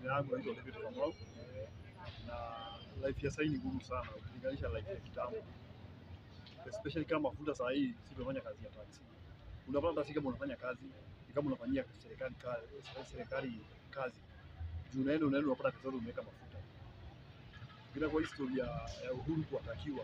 yangu naitwa David Kamau na life ya sasa ni ngumu sana ukilinganisha life ya kitambo, especially kama mafuta saa hii si tunafanya kazi ya taxi. Unapata hata si kama unafanya kazi ni kama unafanyia serikali kazi, serikali kazi juu unaenda unaenda unapata pesa zote umeweka mafuta. Bila kwa historia ya Uhuru kuwatakiwa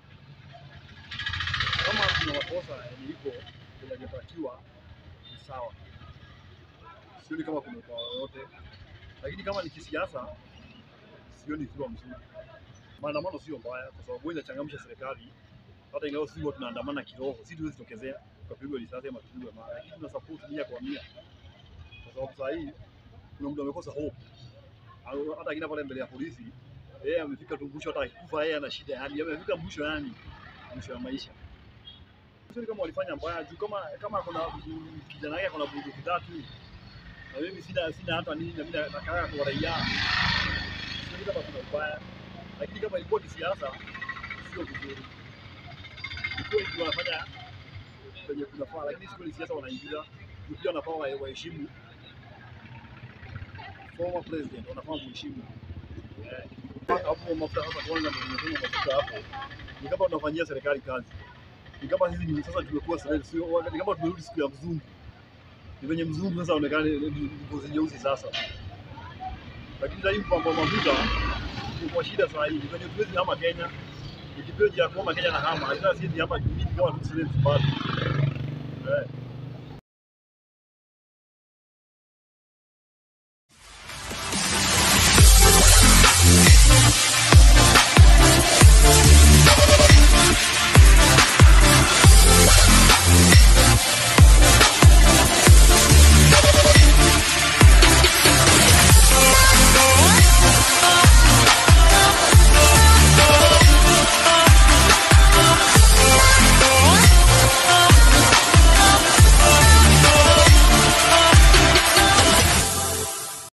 kama kuna makosa yenye iko yanatakiwa ni sawa, sioni kama kuna ubaya yoyote, lakini kama ni kisiasa sioni ikiwa mzuri. Maandamano sio mbaya, kwa sababu huwa inachangamsha serikali. Hata ingawa sisi huwa tunaandamana kiroho, si tuwezi tokezea tukapigwa risasi ama tupigwe mawe, lakini tuna support mia kwa mia, kwa sababu saa hii kuna mtu amekosa hope. Au Hata akina pale mbele ya polisi, yeye amefika tu mwisho, hata akikufa yeye ana shida, yani amefika mwisho, yani mwisho ya maisha. Sioni kama walifanya mbaya juu kama kama kuna kijana yake kuna bunduki tatu na mimi sina sina hata nini na mimi nakaa kwa raia, sioni kama kuna ubaya, lakini kama ilikuwa kisiasa sio vizuri. Ilikuwa ndio wanafanya penye kunafaa, lakini sio ni siasa wanaingiza juu pia wanafaa wa- waheshimu former president, wanafaa muheshimu Eh, hapo mafuta sasa. Kwanza ndio nimesema mafuta hapo ni kama tunafanyia serikali kazi ni kama sisi ni sasa tumekuwa serikali, sio ni kama tumerudi siku ya mzungu. Ni venye mzungu sasa aonekane ni ni ngozi nyeusi sasa, lakini sasa hivi mambo mafuta ni kwa shida saa hii, ni venye tuwezi hama Kenya, ikipewa jia kuhama Kenya na hama, lakini sisi hapa mimi kama tu bado eh